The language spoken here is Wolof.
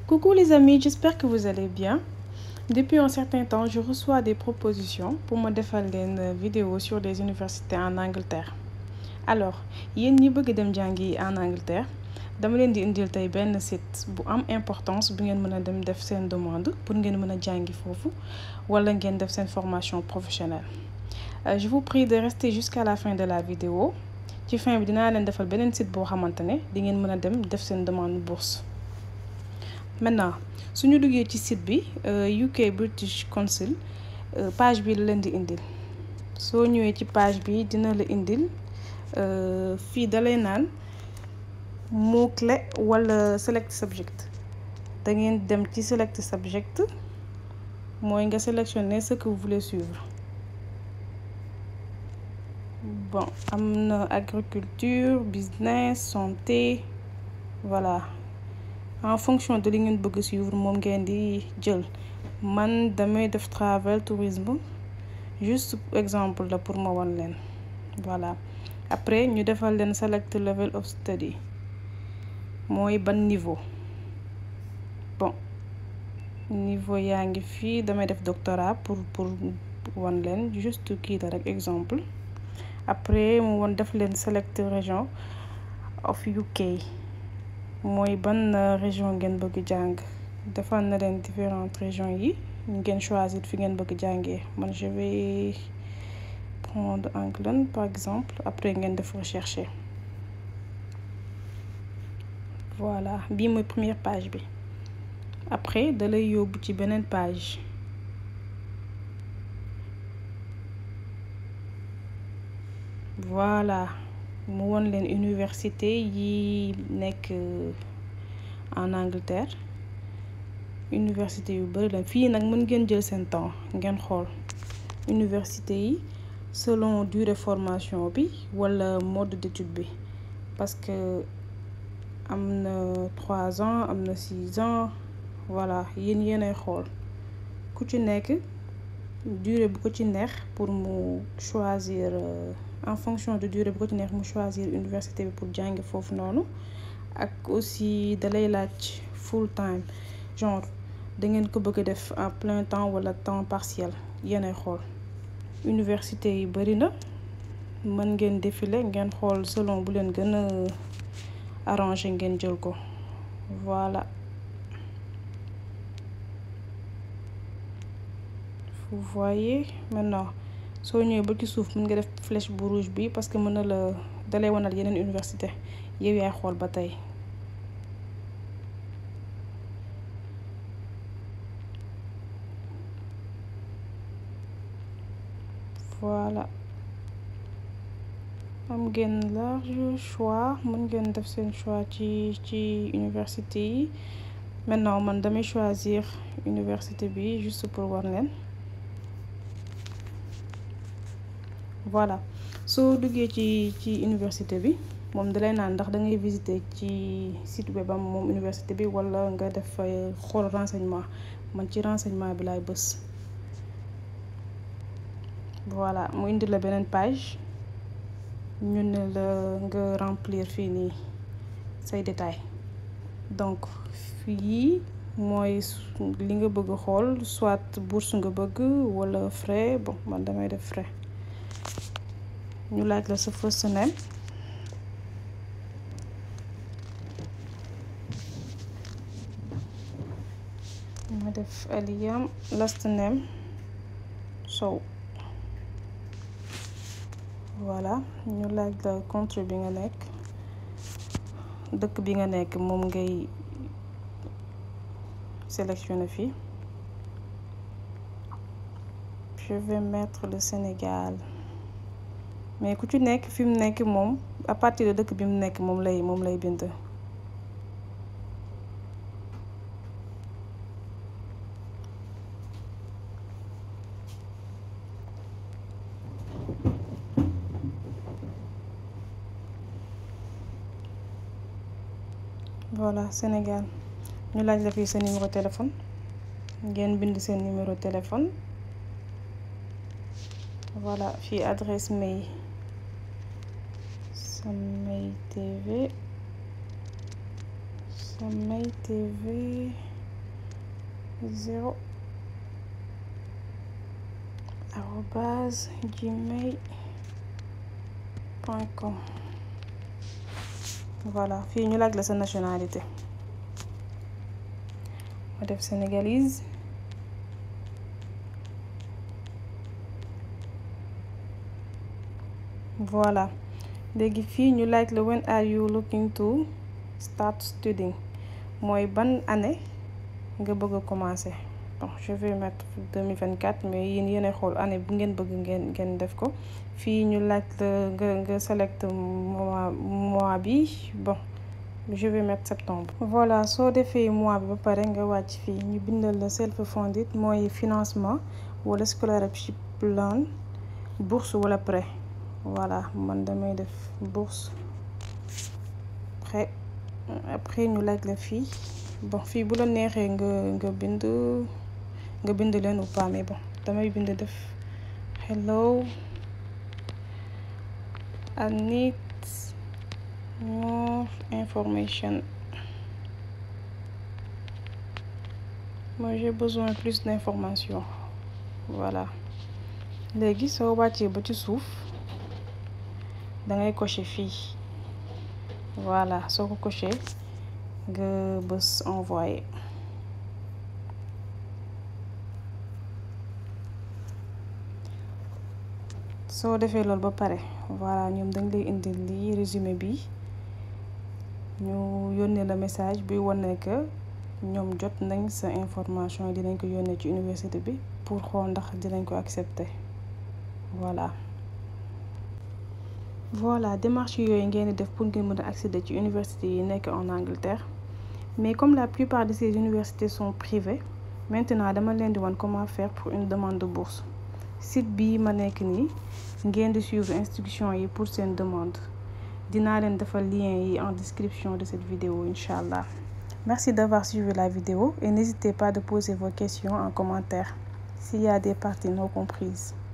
Coucou les amis, j'espère que vous allez bien. Depuis un certain temps, je reçois des propositions pour me faire une vidéo sur les universités en Angleterre. Alors, yéen ñi bëgg dem jàngi en Angleterre dama leen di indil tey benn site bu am importance bu ngeen mën a dem def seen demande pour ngeen mën a jàngi foofu wala ngeen def seen formation professionnelle. Euh, je vous prie de rester jusqu'à la fin de la vidéo ci fin bi dinaa leen defal beneen site boo xamante ne di ngeen mën a dem def seen demande bourse. maintenant suñu duggee ci site bi UK British Council page bi la leen di indil soo ñëwee ci page bi dina la indil fii dalay naan mot clé wala select subject da ngeen dem ci select subject mooy nga sélectionner ce que vous voulez suivre bon am na agriculture business santé voilà en fonction de li ngeen bëgg suivre moom ngeen di jël man damay def travel tourisme juste exemple la pour ma wan leen voilà après ñu defal leen select level of study mooy ban niveau bon niveau yaa ngi fii damay def doctorat pour pour wan leen juste kii la rek exemple après mu won def leen select région of UK mooy ban région ngeen bëgg jàng defal na leen différentes régions yi ngeen choisir fi ngeen bëgg jàngee man je vais prendre England par exemple après ngeen def rechercher voilà bii mooy première page bi après da lay yóbbu ci beneen page voilà mu won leen université yi nekk en Angleterre université yu bari la fii nag mën ngeen jël seen temps ngeen xool université yi selon durée formation bi wala mode d'étude bi parce que am na trois ans am na six ans voilà yéen yéenay xool ku ci nekk durée bu ko ci neex pour mu choisir en fonction de durée bu ko ci neex mu choisir université bi pour jàngi foofu noonu ak aussi dalay laaj full time genre da ngeen ko bëgg a def en plein temps wala temps partiel yéenay xool université yi bari na mën ngeen défiler ngeen xool selon bu leen gën a arrangé ngeen jël ko voilà vous voyez maintenant soo ñëwee ba ci suuf mën nga def flèche bu rouge bi parce que mën na la dalay wanal yeneen université yow yaay xool ba tey voilà am ngeen large choix mën ngeen def seen choix ci ci université yi maintenant man damay choisir université bi juste pour war leen voilà soo duggee ci ci université bi moom dalay naan ndax da ngay visiter ci site web am moom université bi wala nga def xool renseignement man ci renseignement bi laay bës voilà mu indi la beneen page ñu ne la nga remplir fii nii say détails donc fii mooy li nga bëgg xool soit bourse nga bëgg wala frais bon man damay def frais ñu laaj la sa first name ma def Aliyam last name Sow voilà ñu laaj la country bi nga nekk dëkk bi nga nekk moom ngay sélectionner fii je vais mettre le Sénégal mais ku ci nekk fi mu nekk moom à partir de dëkk bi mu nekk moom lay moom lay bind voilà Sénégal ñu laaj la fii sa numéro téléphone ngeen bind seen numéro téléphone voilà fii adresse mail Samay TV Samay TV zéro arobase gmail point com voilà fii ñu laaj la sa nationalité ma def sénégalaise voilà léegi fii ñu laaj la when are you looking to start studying mooy ban année nga bëgg a commencer bon je vais mettre 2024 mais yéen yéen xool année bu ngeen bëgg ngeen ngeen def ko fii ñu laaj la nga nga select mois mois bi bon je vais mettre septembre. voilà soo defee mois bi ba pare nga wàcc fii ñu bindal la self funded mooy financement wala scholarship plan bourse wala prêt voilà man damay def bourse prêt après ñu laaj la fii bon fii bu la neexee nga nga bind nga bind leen ou pas mais bon damay bind def hello I need more information moi j'ai besoin plus d'information voilà léegi soo wàccee ba ci suuf dangay cocher fii voilà soo ko cocher nga bës envoyer soo defee loolu ba pare voilà ñoom dañ lay indil lii résumé bi ñu yónnee la message bi wane que ñoom jot nañ sa information dinañ ko yónnee ci université bi pour xool ndax dinañ ko accepter voilà. voilà démarche yooyu ngeen di def pour ngeen mën a accéder ci université yi nekk en Angleterre mais comme la plupart de ces universités sont privées maintenant dama leen di wan comment faire pour une demande de bourse site bii ma nekk nii ngeen di suivre instruction yi pour seen demande dinaa leen defal lien yi en description de cette vidéo incha allah merci d'avoir suivi la vidéo et n'hésitez pas de poser vos questions en commentaire s'il y a des parties non comprises